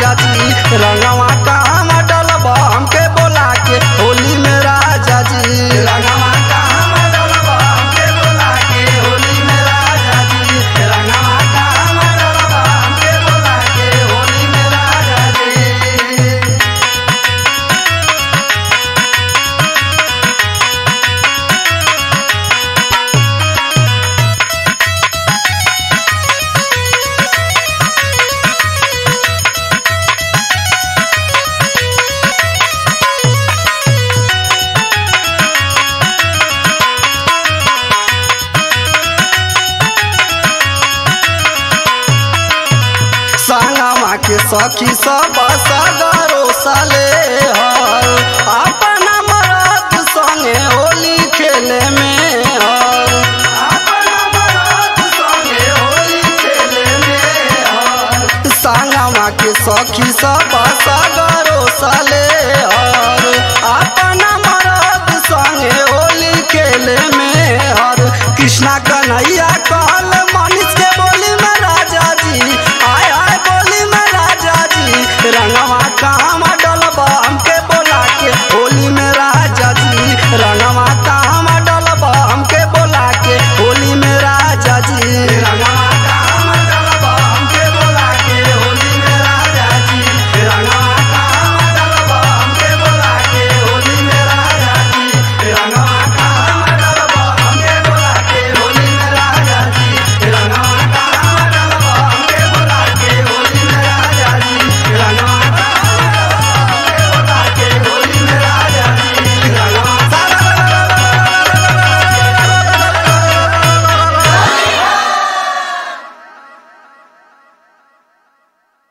राजा जी रंगवा कहाँ डलबा हमके बोला के होली में राजा जी रंगवा कहाँ डलबा हमके बोला के होली में राजा जी रंगवा कहाँ डलबा हमके बोला के होली में राजा जी संगमा के सखी सब सगरो साले हर अपना मरद संगे होली खेले में हर अपना मरद संगे होली खेले में हर संगमा के सखी सब सगरो साले हर अपना मरद संगे होली खेले में हर कृष्णा कन्हैया का